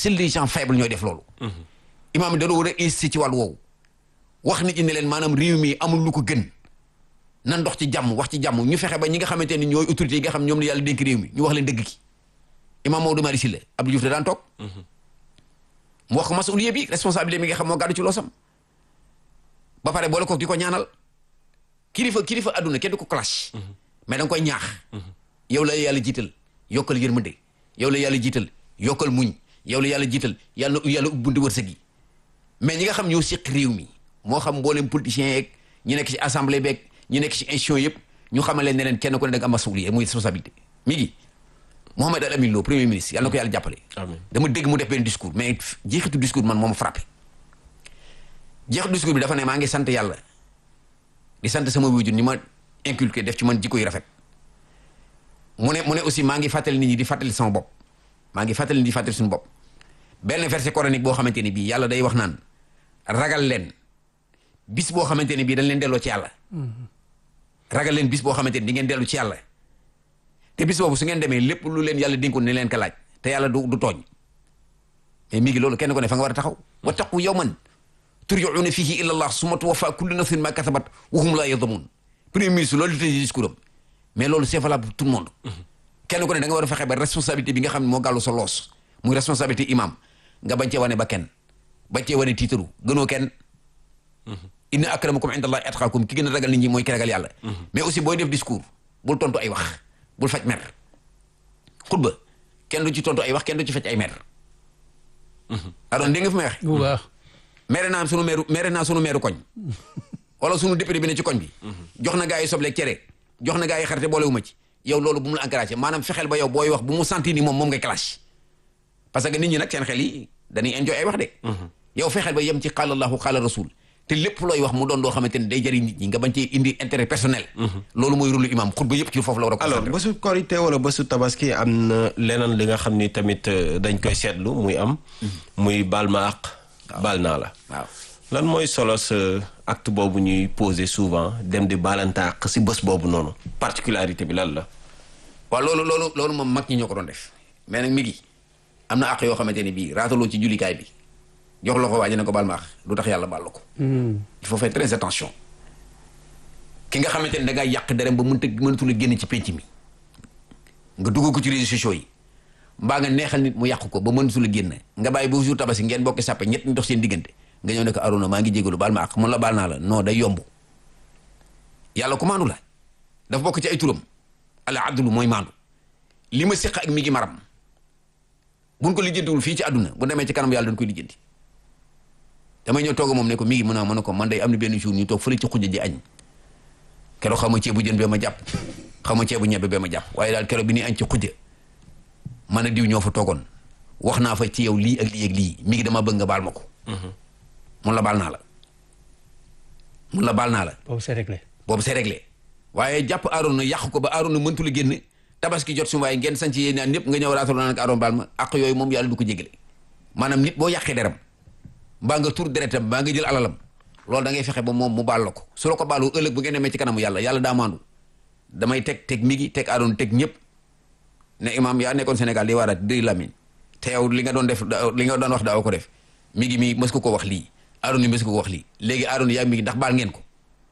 seuls les gens faibles ñooy def loolu imaam yi dañoo war a insister ci wàllu woowu wax nit ñi ne leen maanaam réew mi amul lu ko gën nan dox ci jàmm wax ci jàmm ñu fexe ba ñi nga xamante ni ñooy autorités yi nga xam ñoom la yàlla dénk réew mi ñu wax leen dëgg ki imaam Maodo Malick Sylla Abdou Diouf da daan toog mu wax ko masuliye bi responsabilité mi nga xam moo gàddu ci loosam ba pare boole ko di ko ñaanal kilifa kilifa àdduna kenn du ko clash mais da nga koy ñaax yow la yàlla jiital yokkal yërmande yow la yàlla jiital yokkal muñ yow la yàlla jiital yàlla na yàlla ubbundi wërsëg yi mais ñi nga xam ñoo séq réew mi moo xam mboolem politiciens yeeg ñi nekk ci assemblée beeg ñi nekk ci institution yëpp ñu xamal leen ne leen kenn ku ne da nga am masuliye muy responsabilité mi ngi Mohamed Al Amin Lo premier ministre yàlla na ko yàlla jàppale amiin dama dégg mu def benn discours mais jeexitu discours man moo ma frappé jeexitu discours bi dafa ne maa ngi sant yàlla di sant sama wujur ni ma inculqué def ci man jikko yu rafet mu ne mu ne aussi maa ngi fàttali nit ñi di fàttali sama bopp maa ngi fàttali nit ñi di fàttali suñu bopp benn verset coranique boo xamante ni bii yàlla day wax naan ragal leen bis boo xamante ni bii dañ leen delloo ci yàlla ragal leen bis boo xamante ni di ngeen dellu ci yàlla te bis boobu su ngeen demee lépp lu leen yàlla dénkoon ne leen ko laaj te yàlla du du tooñ mais mi ngi loolu kenn ko ne fa nga war a taxaw wattaqu yawman turjauna fihi ila allah summa tuwaffa kullu nafsin ma kasabat wa hum la yadlamun premier ministre loolu tëj discours am mais loolu c'est valable pour tout le monde kenn ko ne da nga war a fexe ba responsabilité bi nga xam ne moo gàllu sa loos muy responsabilité imam nga bañ cee wane ba kenn bañ cee wane tiitaru gënoo kenn inna akramakum inda allahi atqakum ki gën a ragal nit ñi mooy ki ragal yàlla mais aussi booy def discours bul tontu ay wax bul faj mer xutba kenn du ci tontu ay wax kenn du ci faj ay mer adoon dégg nga fi may wax bu baax mere naa sunu meeru mere naa sunu meeru koñ wala sunu député bi ne ci koñ bi jox na gaa yi sobleeg cere jox na gaa yi xarite boolewuma ci yow loolu bu mu la encouragé maanaam fexeel ba yow booy wax bu mu sentir ni moom moom ngay clash parce que nit ñi nag seen xel yi dañuy enjoy ay wax de yow fexeel ba yem ci qaala allahu qaala rasul te lépp looy wax mu doon doo xamante ni day jëriñ nit ñi nga bañ ci indi intérêt personnel loolu mooy rôle imam xutba yëpp ci foofu la war a alors concentré bésu korité wala bésu tabaski am na leneen li nga xam ni tamit euh, dañ koy seetlu muy am muy baal ma àq baal naa la waaw lan mooy solo sa acte boobu ñuy poser souvent dem di baalante àq si bés boobu noonu particularité bi lan la waaw loolu loolu loolu moom mag ñi ñoo ko doon def mais nag mi ngi am na àq yoo xamante ne bii raataloo ci jullikaay bi jox la ko waaji ne ko baal ma àq du tax yàlla baal la ko il faut faire très attention ki nga xamante ne da ngaa yàq derem ba mënta mënatul a génn ci penc mi nga dugg ko ci réseaux sociaux yi mbaa nga neexal nit mu yàq ko ba mënatul a génn nga bàyyi ba jour tabaski ngeen bokk sàppe ñett ñu dox seen diggante nga ñëw ne ko Arona maa ngi jégalu baal ma àq mun la baal naa la non day yomb yàlla ko maandu la dafa bokk ci ay turam ala adlu mooy maandu li ma séq ak mi ngi maram buñ ko lijjantiwul fii ci àdduna bu demee ci kanam yàlla dañ koy lijjanti damay ñëw toog moom ne ko mi ngi mën a mën a ko man day am na benn jour ñu toog fële ci xujja ji añ keroog xaw ma ceebu jën bee ma jàpp xaw ma ceebu ñebe bee ma jàpp waaye daal keroog bi ñuy añ ci xujja man a diw ñoo fa toogoon wax naa fa ci yow lii ak lii ak lii mi ngi dama bëgg nga baal ma ko mun la baal naa la mun la baal naa la boobu c'est réglé boobu c'est réglé waaye jàpp Arona yàq ko ba Arona mëntu la génn tabaski jot su waaye ngeen sanc yéen ñaan ñëpp nga ñëw raatal naa nag Arona baal ma ak yooyu moom yàlla du ko jégale maanaam nit boo yàqee deram mbaa nga tur deretam mbaa nga jël alalam loolu da ngay fexe ba moom mu baal la ko su la ko baalu ëllëg bu ngeen demee ci kanamu yàlla yàlla daa maandu damay teg teg mi ngi teg Arona teg ñëpp ne imam yaa nekkoon Sénégal di waaraat di Lamine te yow li nga doon def li nga doon wax daaw ko def mi ngi mi mës ko ko wax lii Arona mës ko ko wax lii léegi Arona yaa mi ngi ndax baal ngeen ko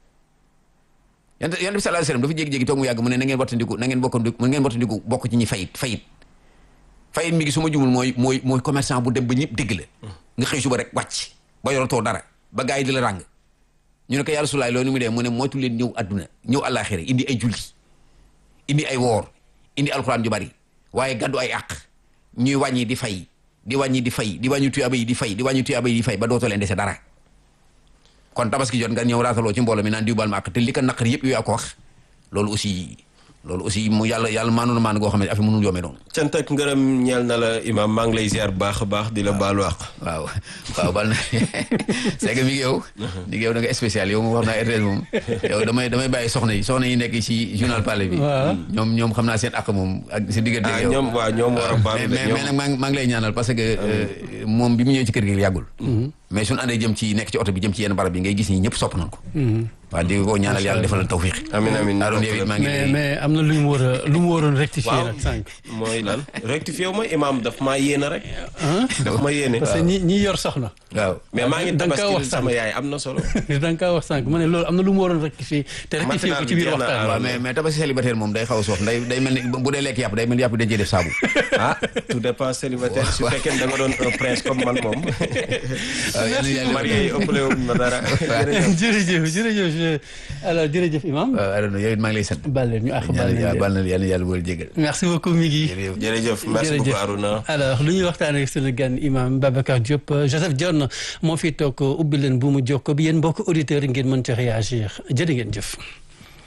yonent yonent bi sallallahu alayhi wasallam dafa jékki-jékki toog mu yàgg mu ne na ngeen wattandiku na ngeen bokkandiku na ngeen wattandiku bokk ci ñi fayit fayit fayit mi ngi su ma jumul mooy mooy mooy commerçant bu dem ba ñëpp dégg la nga xëy suba rek wàcc ba yoratoo dara ba gars yi di la ràng ñu ne ko yaa Rasulaay loolu mu dee mu ne moytu leen ñëw adduna ñëw àllaaxira indi ay julli indi ay woor indi alxuraan ju bari waaye gàddu ay àq ñuy wàññi di fay di wàññi di fay di wàññi tuyaaba yi di fay di wàññi tuyaaba yi di fay ba dootoo leen dese dara kon tabaski jot nga ñëw raataloo ci mbooloo mi naan diw baal ma àq te li ko naqar yëpp yow yaa ko wax loolu aussi loolu aussi mu yàlla yàlla maanoon maanu goo xam ne affaire mënul yoomee noonu cant ak ngërëm ñeel na la imam maa ngi lay ziar bu baax a baax di la baalu àq waaw waaw bal na c'est que mi ngi yow mi ngi yow da nga spécial yow moom xam naa RTS moom yow damay damay bàyyi soxna yi soxna yi nekk ci journal Palais bi waaw. ñoom ñoom xam naa seen àq moom ak si diggante ah ak yow ñoom waaw ñoom war a baalu de mais mais ñoom nag maa ngi maa ngi lay ñaanal parce que euh, moom bi mu ñëwee ci kër gi yàggul mais suñu àndee jëm ci nekk ci oto bi jëm ci yenn barab bi ngay gis ñi ñëpp sopp nañ ko waaw di ko ñaanal yàlla defal la tawfiq amin amin Aaron yow it maa ngi mais lay mais am na lu mu war a lu mu waroon rectifier waaw nag sànq. mooy lan rectifié wu ma imaam daf maa yéene rek daf ma yéene parce que ñi ñi yor soxna. waaw mais maa ngi da nga kaa tabaski wax sama sànq. yaay am na solo da nga kaa wax sànq ma ne loolu am na lu mu waroon rectifier te rectifier ko ci biir jeex na, waxtaan waaw bi. mais mais tabaski célibataire moom day xaw a soof day day mel ni bu dee lekk yàpp day mel ni yàpp dañ cee def saabu ah tout dépend célibataire su fekkee da nga doon un prince comme man moom waaw yal na yàlla marié yi ëppale wuñ ma dara jërëjëf jërëjëf je- alors jërëjëf imam waaw Aaron yow it maa ngi lay sant baal leen ñu àq baal ñaanal leen yàlla leen. baal na yàlla yàlla boole jégal merci beaucoup mi ngi jërëjëf jërëjëf merci beaucoup Aruna alors lu ñuy waxtaan ak sunu gan imam Babacar Diop euh, Joseph Dione moo fi toog ubbi leen bu mu jokko bi yéen mbokk auditeurs yi ngeen mën ci réagir jërë ngeen jëf